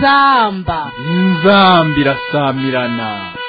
inzamba inzamba irasamirana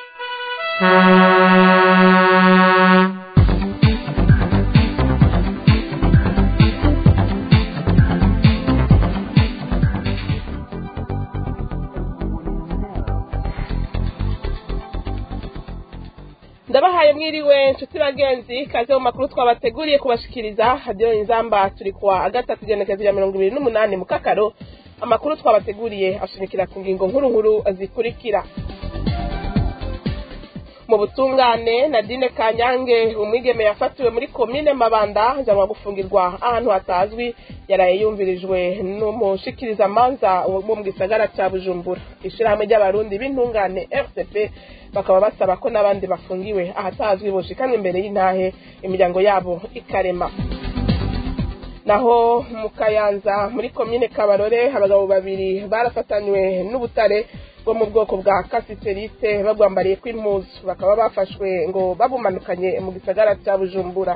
ndabahaye mwiriwe nshuti bagenzi kaze mu makuru twabateguriye kubashikiriza hadiyo inzamba turi kuwa gatatu igenekerezo rya mirongo ibiri n'umunani mu kakaro amakuru twabateguriye ashimikira ku ngingo nkuru nkuru zikurikira mu butungane nadine kanyange umwigeme yafatiwe muri komine mabanda ajyanwa gufungirwa ahantu hatazwi yaraye yumvirijwe n'umushikirizamanza wo mu gisagara cya bujumbura ishyirahamwe ry'abarundi b'intungane rcp bakaba basaba ko n'abandi bafungiwe ahatazwi boshikanwa imbere y'intahe imiryango yabo ikarema naho mu kayanza muri komine kabarore abagabo babiri barafatanywe n'ubutare bwo mu bwoko bwa kasiterite bagwambariye kw'impuzu bakaba bafashwe ngo babumanukanye mu gisagara cya bujumbura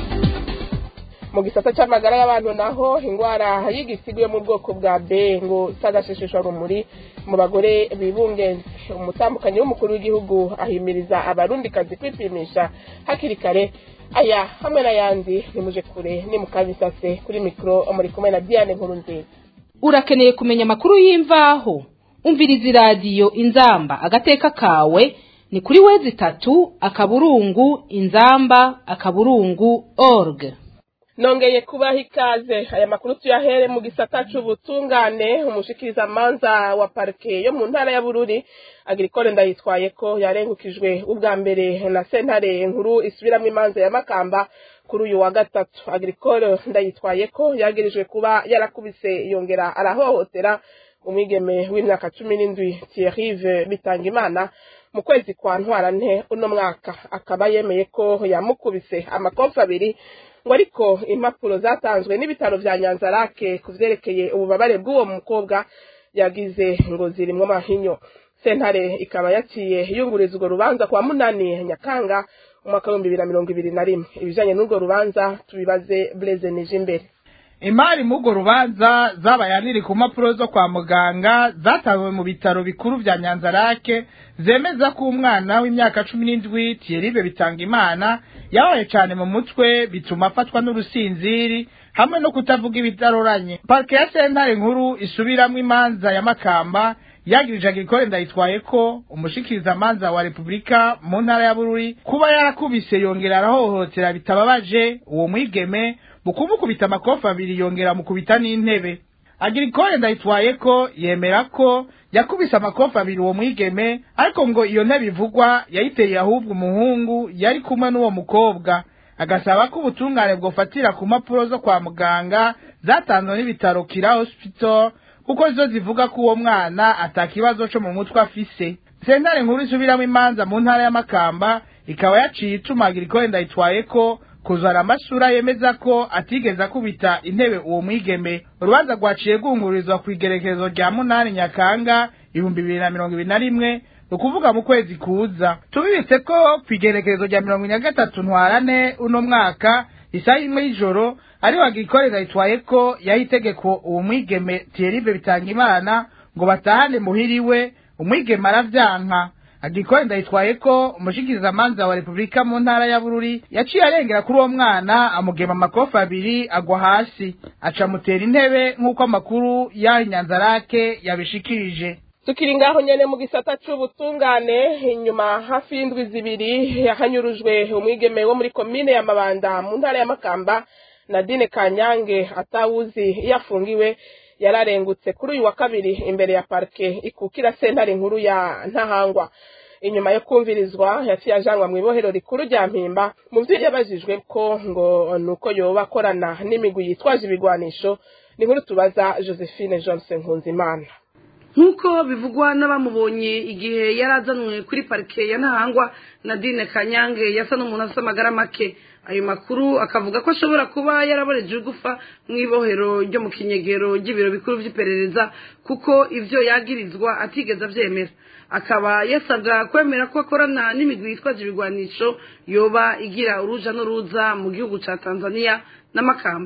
mu gisata cy'amagara y'abantu naho indwara y'igisigo yo mu bwoko bwa b ngo itagashishishwa rumuri mu bagore bibungenze umutambukanyi w'umukuru w'igihugu ahimiriza abarundikazi kwipimisha hakiri kare aya hamwe n'ayandi nimuje kure ni mu kabisase kuri mikoro muri kumwe na diane nkuru nziza urakeneye kumenya amakuru y'imvaho umviriza iradiyo inzamba agateka kawe ni kuri wezi itatu akaburungu inzamba akaburungu org nongeye kubaha ikaze aya makuru tuyahere mu gisata c'ubutungane umushikirizamanza wa parike yo mu ntara ya bururi agricole ndayitwaye ko yarengukijwe ubwa mbere na sentare nkuru isubiramwo imanza ya makamba kuri uyu wa gatatu agricole ndayitwaye ko yagirijwe kuba yarakubise yongera arahohotera umwigeme w'imyaka cumi n'indwi thierrive bitangimana mu kwezi kwa ntwarante uno mwaka akaba yemeye ko yamukubise amakofi abiri ngo ariko impapuro zatanzwe n'ibitaro vya nyanzarake ku vyerekeye ububabare bw'uwo mukobwa yagize ngo zirimwo amahinyo sentare ikaba yaciye yunguriza urwo rubanza kwa munani nyakanga umwaka w'ibihumbi bibiri na mirongo ibiri na rimwe ibijanye n'urwo rubanza tubibaze blaise nije imbere imari mugo rubanza zabaye riri ku mpapuro zo kwa muganga zatanzwe mu bitaro bikuru vya nyanzarake zemeza ko umwana w'imyaka cumi n'indwi tiyeribe bitanga imana yabaye cane mu mutwe bituma afatwa n'urusinziri hamwe no kutavuga ibitaroranye parike ya sentare nkuru isubiramwo imanza ya makamba yagirije agricole ndayitwaye ko umushikirizamanza wa repubulika mu ntara ya bururi kuba yarakubise yongera arahohotera bitababaje uwo mwigeme mu kumukubita amakofi abiri yongera mukubita n'intebe agricole ndayitwaye ko yemera ko yakubise amakofi abiri uwo mwigeme ariko ngo iyo ntebe ivugwa yayiteye ahubwo umuhungu yari kumwe n'uwo mukobwa agasaba ko ubutungane bwofatira ku mpapuro zo kwa muganga zatanzwe n'ibitaro kira hospital kuko zo zivuga ko uwo mwana atakibazo co mu mutwe afise sentare nkuru isubiramo imanza mu ntara ya makamba ikaba yaciye ituma agricole ndayitwaye ko kuzana amasura yemeza ko atigeze akubita intebe uwo mwigeme urubanza rwaciye rwungururizwa ku igerekezo rya munani nyakanga ibihumbi bibiri na mirongo ibiri na rimwe ni ukuvuga mu kwezi kuza tubibitse ko ku igerekezo rya mirongo ine na gatatu ntwarane uno mwaka isaha imwe y'ijoro ariho agirikorera yitwaye ko yaha itegeko uwo mwigeme tiyeribe bitanga imana ngo batahane muhiriwe umwigeme aravyanka agikore ndayitwaye ko umushikirizamanza wa repubulika mu ntara ya bururi yaciye arengera kuri uwo mwana amugema amakofi abiri agwa hasi aca mutera intebe nk'uko amakuru y'aho inyanzarake yabishikirije tukiri ngaho nyene mu gisata c'ubutungane inyuma hafi y'indwi zibiri yahanyurujwe umwigeme wo muri komine ya mabanda mu ntara ya makamba nadine kanyange atawuzi iyo afungiwe yararengutse kuri uyu wa kabiri imbere ya parike ikukira sentare nkuru ya ntahangwa inyuma yo kumvirizwa yaciye ajanwa mu ibohero rikuru rya mpimba mu vyo yabajijwe ko ngo nuko yoba akorana n'imigwi yitwaje ibigwanisho ni nkuru tubaza josephine johnson nkunzimana nk'uko bivugwa n'abamubonye igihe yari azanwe kuri parike ya ntahangwa nadine kanyange yasa n'umuntu afite amagara make ayo makuru akavuga ko ashobora kuba yaraboreje ugufa mu ibohero ryo mu kinyegero ry'ibiro bikuru by'iperereza kuko ibyo yagirizwa atigeze abyemera akaba yasabwa kwemera ko akorana n'imigwi yitwaje ibigwanisho yoba igira uruja n'uruza mu gihugu cya tanzania n'amakamba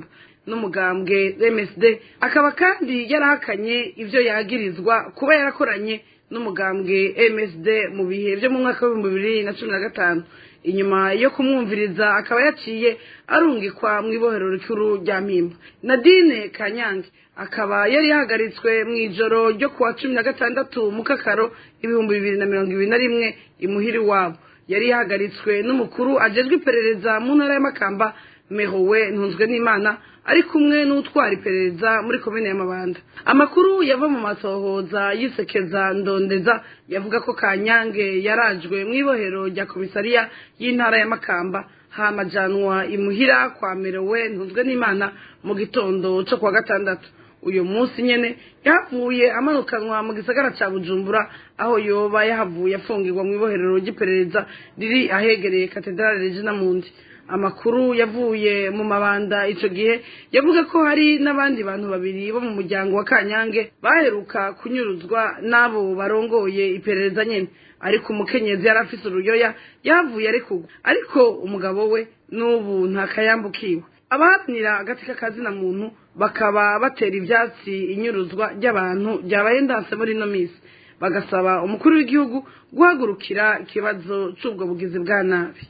n'umugambwe MSD akaba kandi yarahakanye ivyo yagirizwa kuba yarakoranye n'umugambwe MSD mu bihe byo mu mwaka w'ibihumbi bibiri na cumi na gatanu inyuma yo kumwumviriza akaba yaciye arungikwa mu ibohero rikuru rya mpimba nadine kanyange akaba yari yahagaritswe mu ijoro ryo kuwa cumi na gatandatu mu kakaro ibihumbi bibiri na mirongo ibiri na rimwe imuhiri wabo yari yahagaritswe n'umukuru ajejwe iperereza mu ntara y'amakamba mehowe ntunzwe n'imana ari kumwe n'utwara iperereza muri komine y'amabanda amakuru yava mu masohoza yisekeza ndondeza yavuga ko kanyange yarajwe mu ibohero rya komisariya y'intara y'amakamba hamajanwa imuhira kwa merowe ntunzwe n'imana mu gitondo cyo kuwa gatandatu uyu munsi nyene yahavuye amanukanwa mu gisagara ca bujumbura aho yoba yahavuye afungirwa mu iboherero ry'iperereza riri ahegereye katedrale regina mundi amakuru yavuye mu mabanda ico gihe yavuga ko hari n'abandi bantu babiri bo mu muryango wa kanyange baheruka kunyuruzwa n'abo barongoye iperereza nyene ariko umukenyezi yari afise uruyoya yahavuye arekurwa ariko umugabo we n'ubu ntakayambukiwe abaharanira agati k'akazina muntu bakaba batera ivyatsi inyuruzwa ry'abantu ryabaye ndanse muri ino misi bagasaba umukuru w'igihugu guhagurukira ikibazo c'ubwo bugizi bwa nabi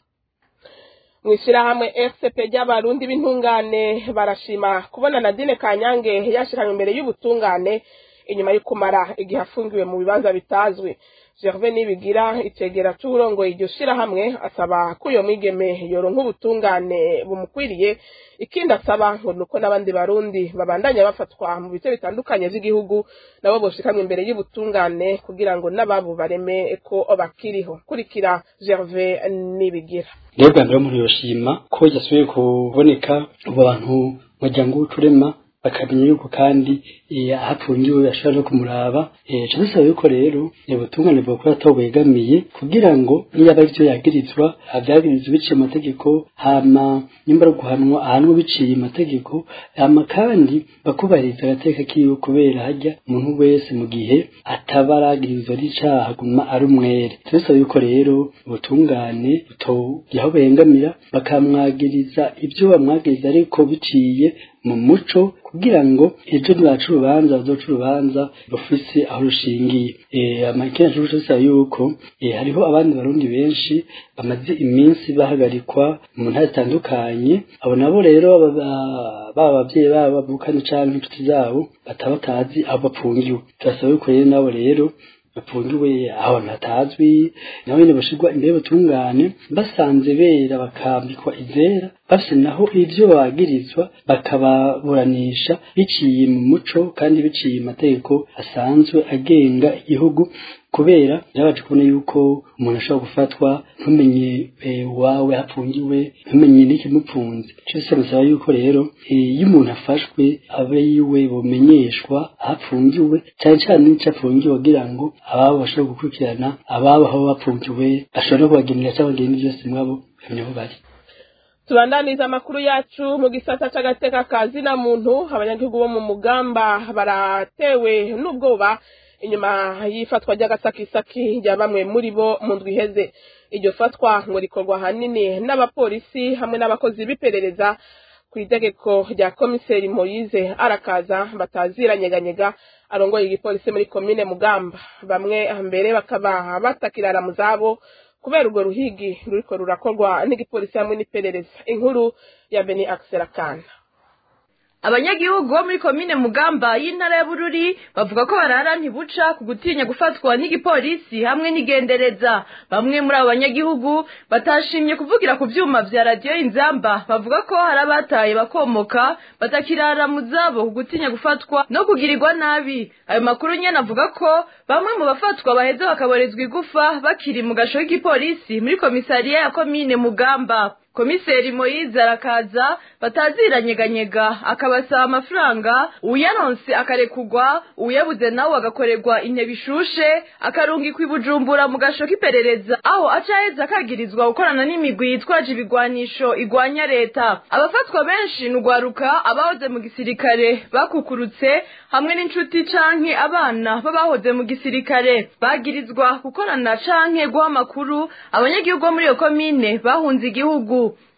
mu ishyirahamwe fcp ry'abarundi b'intungane barashima kubona nadine kanyange yashyiranywe imbere y'ubutungane inyuma yo kumara igihe afungiwe mu bibanza bitazwi gerve nibigira itegera c'uburongoye iryo shirahamwe asaba ko iyo mwigeme yoronka ubutungane bumukwiriye ikindi asaba ngo nuko n'abandi barundi babandanya bafatwa mu bice bitandukanye vy'igihugu nabo boshikamwe imbere y'ubutungane kugira ngo n'ababo bareme ko bakiriho kurikira gerve nibigira rero bwa mbere umuntu yoshima ko yasubiye kuboneka abo bantu muryango w'uturema bakamenya yuko kandi ahapfungiwe ashobora no kumuraba cyane bisaba yuko rero ubutungane bwakora ataho bwegamiye kugira ngo niyaba arivyo yagirizwa avyagirizwa biciye amategeko hama nyimba ari guhanwa ahanwe biciye amategeko hama kandi bakubahiriza agateka kiwe kubera harya umuntu wese mu gihe ataba aragirizwa n'icaha aguma ari umwere bisaba yuko rero ubutungane butogira aho buhengamira bakamwagiriza ibyo bamwagiriza ariko biciye mu muco kugira ngo ejo nibaca urubanza bazoca urubanza rufise aho rushingiye amakenya cyo bisaba yuko hariho abandi barundi benshi bamaze iminsi bahagarikwa mu ntara zitandukanye abo nabo rero baba abavyeyi babo bavukana canke inshuti zabo bataba batazi aho bapfungiwe turasaba yuko rero nabo rero bapfungiwe ahantu hatazwi nabo nyene bashirwa imbere y'ubutungane basanze bera bakambikwa izera bafise naho ivyo bagirizwa bakababuranisha biciye mu muco kandi biciye amategeko asanzwe agenga igihugu kubera byabaje kubona yuko umuntu ashobora gufatwa ntumenye wawe hapfungiwe ntumenye n'ikimupfunze cyose bisaba yuko rero iyo umuntu afashwe abe yiwe bumenyeshwa ahapfungiwe cyane cyane n'icyo apfungiwe kugira ngo ababo bashobore gukurikirana ababo aho bapfungiwe bashobora no kubagenera cyangwa bagenda byose mwabo bamenya aho bari tubandaniza amakuru yacu mu gisata c'agateka ka zina muntu abanyagihugu bo mu mugamba baratewe n'ubwoba inyuma y'ifatwa ry'agasakisaki rya bamwe muri bo mu ndwi iheze iryo fatwa ngo rikorwa ahanini n'abapolisi hamwe n'abakozi b'iperereza ku itegeko rya komiseri moyize arakaza bataziranyeganyega arongoye igipolisi muri komine mugamba bamwe mbere bakaba batakirara mu zabo kubera urwo ruhigi ruriko rurakorwa n'igipolisi hamwe n'iperereza inkuru ya beni akiserakana abanyagihugu bo muri komine mugamba y'intara ya bururi bavuga ko barara ntibuca ku gutinya gufatwa n'igipolisi hamwe n'igendereza bamwe muri abo banyagihugu batashimye kuvugira ku vyuma vya radiyo inzamba bavuga ko hari abataye bakomoka batakirara mu zabo ku gutinya gufatwa no kugirirwa nabi ayo makuru nyene avuga ko bamwe mu bafatwa baheza bakaborezwa igufa bakiri mu gasho k'igipolisi muri komisariya ya komine mugamba komiseri moyize arakaza bataziranyeganyega akabasaba amafaranga uyaronse akarekugwa uyabuze nawe agakorerwa intebe ishushe akarungikwa ibujumbura mu gasho k'iperereza aho aca aheza akagirizwa gukorana n'imigwi yitwaje ibigwanisho igwanya leta abafatwa benshi ni ugwaruka abahoze mu gisirikare bakukurutse hamwe n'inshuti canke abana b'abahoze mu gisirikare bagirizwa gukorana canke guha amakuru abanyagihugu bo muri iyo komine bahunze igihugu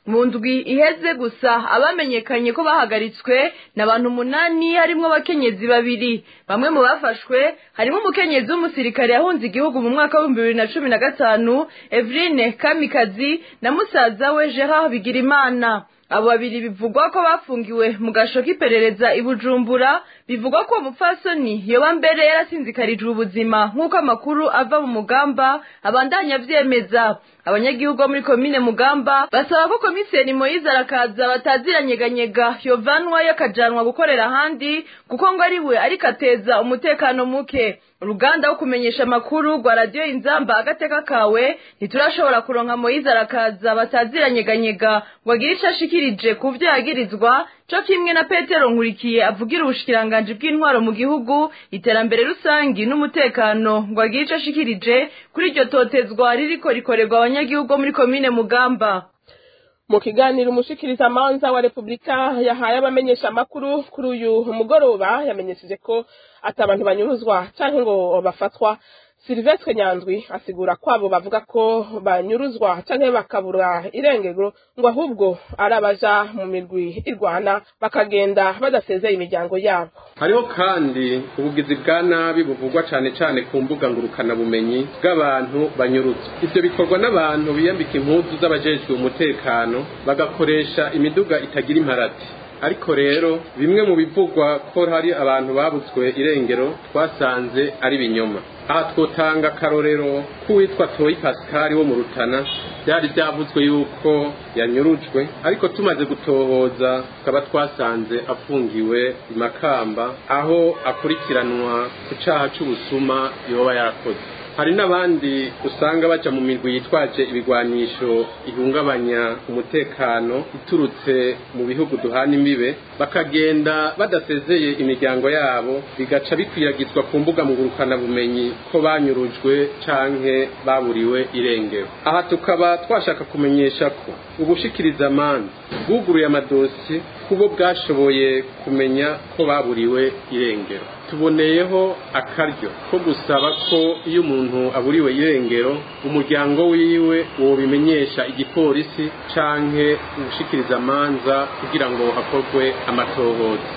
mu ndwi iheze gusa abamenyekanye ko bahagaritswe n'abantu umunani harimwo abakenyezi babiri bamwe mu bafashwe harimo umukenyezi w'umusirikare yahunze igihugu mu mwaka w'ibihumbi bibiri na cumi na gatanu Eveline Kamikazi na musaza we Gerard Bigirimana abo babiri bivugwa ko bafungiwe mu gasho k'iperereza i Bujumbura bivugwa ko umupfasoni yoba mbere yarasinzikarijwe ubuzima nk'uko amakuru ava mu mugamba abandanya avyemeza abanyagihugu bo muri komine mugamba basaba ko komiseri moyize arakaza bataziranyeganyega yovanwa yakajanwa gukorera ahandi kuko ngo ari we ariko ateza umutekano muke uruganda wo kumenyesha amakuru rwa radiyo inzamba agateka kawe ntiturashobora kuronka moyize arakaza bataziranyeganyega ngo agire ico ashikirije ku vyo yagirizwa co kimwe na petero nkurikiye avugira ubushikiranganji bw'intwaro mu gihugu iterambere rusangi n'umutekano ngo agire ico ashikirije kuri iryo totezwa ririko rikorerwa abanyagihugu bo muri komine mugamba mu kiganiro umushikiriza amanza wa repubulika yahaye abamenyesha amakuru kuri uyu mugoroba yamenyesheje ko ati abantu banyuruzwa canke ngo bafatwa Silvestre Nyandwi asigura ko abo bavuga ko banyuruzwa canke bakabura irengero ngo ahubwo ari abaja mu mirwi irwana bakagenda badasezeye imiryango yabo hariho kandi ubugizi bwa nabi buvugwa cane cane ku mbuga ngurukana bumenyi bw'abantu banyuruzwa ivyo bikorwa n'abantu biyambika impuzu z'abajejwe umutekano bagakoresha imiduga itagira imparati ariko rero bimwe mu bivugwa ko hari abantu babutswe irengero twasanze ari binyoma aha twotanga akarorero k'uwitwa toyi pascal wo mu rutana byari byavuzwe yuko yanyurujwe ariko tumaze gutohoza tukaba twasanze afungiwe i makamba aho akurikiranwa ku cyaha cy'ubusuma yoba yarakoze hari n'abandi usanga baca mu mirwi yitwaje ibigwanisho ihungabanya umutekano iturutse mu bihugu duhana imbibe bakagenda badasezeye imiryango yabo bigaca bikwiragizwa ku mbuga bumenyi ko banyurujwe canke baburiwe irengero aha tukaba twashaka kumenyesha ko ubushikiriza amanza bwuguruye amadosiye kubo bwashoboye kumenya ko baburiwe irengero tuboneyeho akaryo ko gusaba ko iyo umuntu aburiwe irengero umuryango wiwe wobimenyesha igipolisi canke ubushikiriza amanza kugira ngo hakorwe amatohoza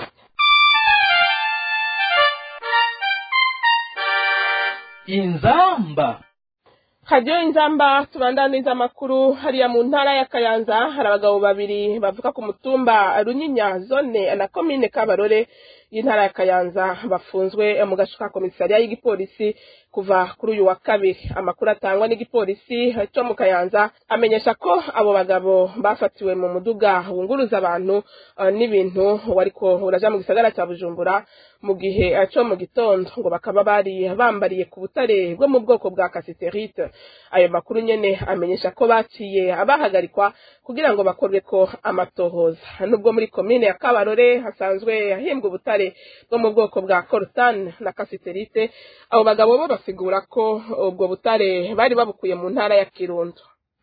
inzamba hajyayo inzamba tubandaniza amakuru hariya mu ntara ya kayanza hari abagabo babiri bavuga ku mutumba runyinya zone na komine kabarore y'intara ya kayanza bafunzwe mu gace ka komisariya y'igipolisi kuva kuri uyu wa kabiri amakuru atangwa n'igipolisi cyo mu kayanza amenyesha ko abo bagabo bafatiwe mu muduga wunguruza abantu uh, n'ibintu wariko uraja mu gisagara cya bujumbura mu gihe cyo mu gitondo ngo bakaba bari bambariye ku butare bwo mu bwoko bwa kasiterite ayo makuru nyene amenyesha ko baciye abahagarikwa kugira ngo bakorwe ko amatohoza nubwo muri komine ya kabarore hasanzwe hahimbwa ubutare bwo mu bwoko bwa coltan na kasiterite abo bagabo bo basigura ko ubwo butare bari babukuye mu ntara ya kirundo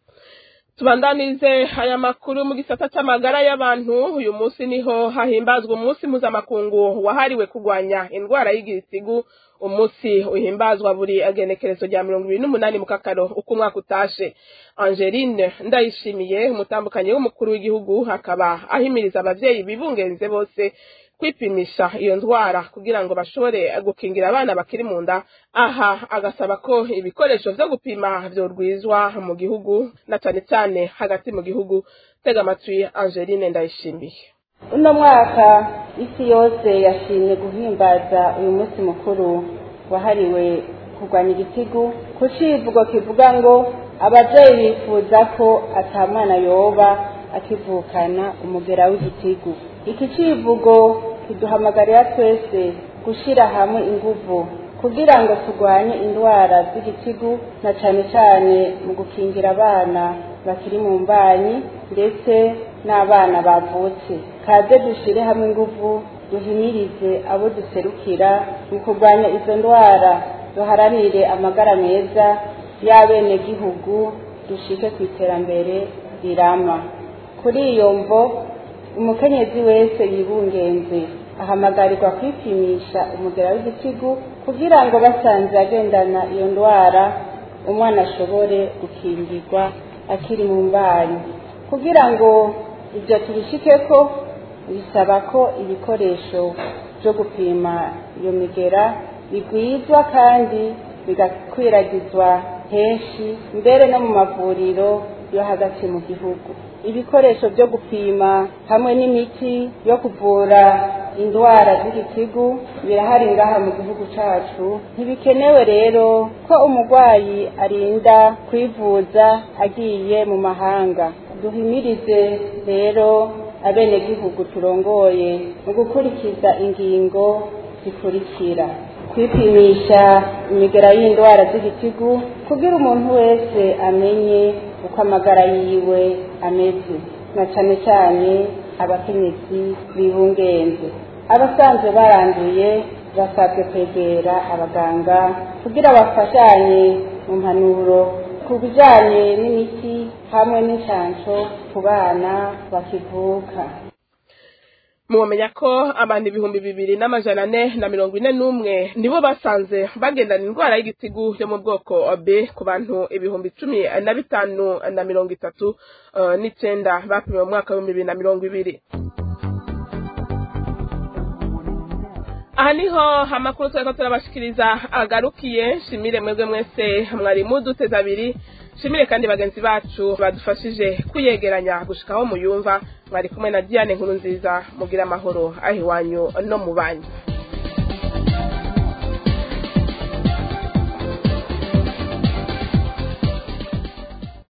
tubandanize aya makuru mu gisata cy'amagara y'abantu uyu munsi niho hahimbazwa umunsi mpuzamakungu wahariwe kurwanya indwara y'igisigu umunsi uhimbazwa buri agenekerezo rya mirongo ibiri n'umunani mu kakaro uko umwaka utashe angeline ndayishimiye umutambukanyi w'umukuru w'igihugu akaba ahimiriza abavyeyi bibungenze bose kwipimisha iyo ndwara kugira ngo bashobore gukingira abana bakiri mu nda aha agasaba ko ibikoresho vyo gupima vyorwizwa mu gihugu na cane cane hagati mu gihugu tega amatwi angeline ndayishimiye uno mwaka isi yose yashimye guhimbaza uyu munsi mukuru wahariwe kurwanya igitigu ku civugo kivuga ngo abavyeyi bifuza ko ata mwana yoba akivukana umugera w'igitigu iki civugo kiduhamagarira twese gushira hamwe inguvu kugira ngo turwanye indwara z'igitigu na cane cane mu gukingira abana bakiri mu mbanyi ndetse n'abana bavutse kaze dushire hamwe inguvu duhimirize abo duserukira mu kurwanya izo ndwara duharanire amagara meza y'abenegihugu dushike ku iterambere rirama kuri iyo mvo umukenyezi wese yibungenze ahamagarirwa kwipimisha umugera w'igitigu kugira ngo basanze agendana iyo ndwara umwana ashobore gukingirwa akiri mu mbanyi kugira ngo ibyo tubishikeko bisaba ko ibikoresho byo gupima iyo migera bigwizwa kandi bigakwiragizwa henshi mbere no mu mavuriro yo hagati mu gihugu ibikoresho byo gupima hamwe n'imiti yo kuvura indwara z'igitigu birahari ngaha mu gihugu cyacu ntibikenewe rero ko umurwayi arinda kwivuza agiye mu mahanga duhimirize rero abenegihugu turongoye mu gukurikiza ingingo zikurikira kwipimisha imigera y'indwara z'igitigu kugira umuntu wese amenye uko amagara yiwe ameze na cyane cyane abakenyezi bibungenze abasanzwe baranduye basabwe kwegera abaganga kugira bafashanye mu mpanuro ku bijyanye n'imiti hamwe n'inshansho ku bana bakivuka mubamenya ko abantu ibihumbi bibiri n'amajana ane na mirongo ine n'umwe nibo basanze bagendana indwara y'igitigu yo mu bwoko b ku bantu ibihumbi cumi na bitanu na mirongo itatu n'icyenda bapimiwe mu mwaka w'ibihumbi bibiri na mirongo ibiri aha niho amakuru turiko turabashikiriza agarukiye shimire mwebwe mwese mwari muduteze abiri shimire kandi bagenzi bacu badufashije kuyegeranya gushika aho muyumva mwari kumwe na diane nkuru nziza mugira amahoro aho iwanyu no mu banyu